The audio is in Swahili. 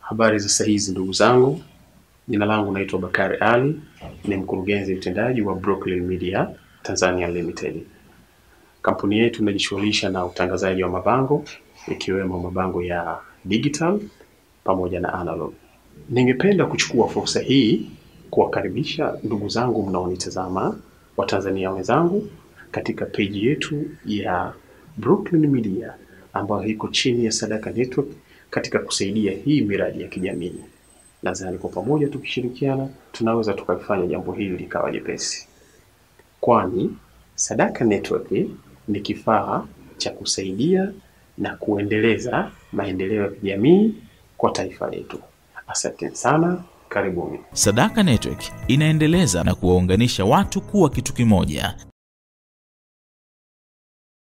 Habari za saa hizi ndugu zangu, jina langu naitwa Bakari Ali, ni mkurugenzi mtendaji wa Brooklyn Media Tanzania Limited. Kampuni yetu inajishughulisha na utangazaji wa mabango ikiwemo mabango ya digital pamoja na analog. Ningependa kuchukua fursa hii kuwakaribisha ndugu zangu mnaonitazama, Watanzania wenzangu, katika peji yetu ya Brooklyn Media ambayo iko chini ya Sadaka Network katika kusaidia hii miradi ya kijamii. Nadhani kwa pamoja tukishirikiana tunaweza tukafanya jambo hili likawa jepesi, kwani Sadaka Network ni kifaa cha kusaidia na kuendeleza maendeleo ya kijamii kwa taifa letu. Asante sana, karibuni. Sadaka Network inaendeleza na kuwaunganisha watu kuwa kitu kimoja.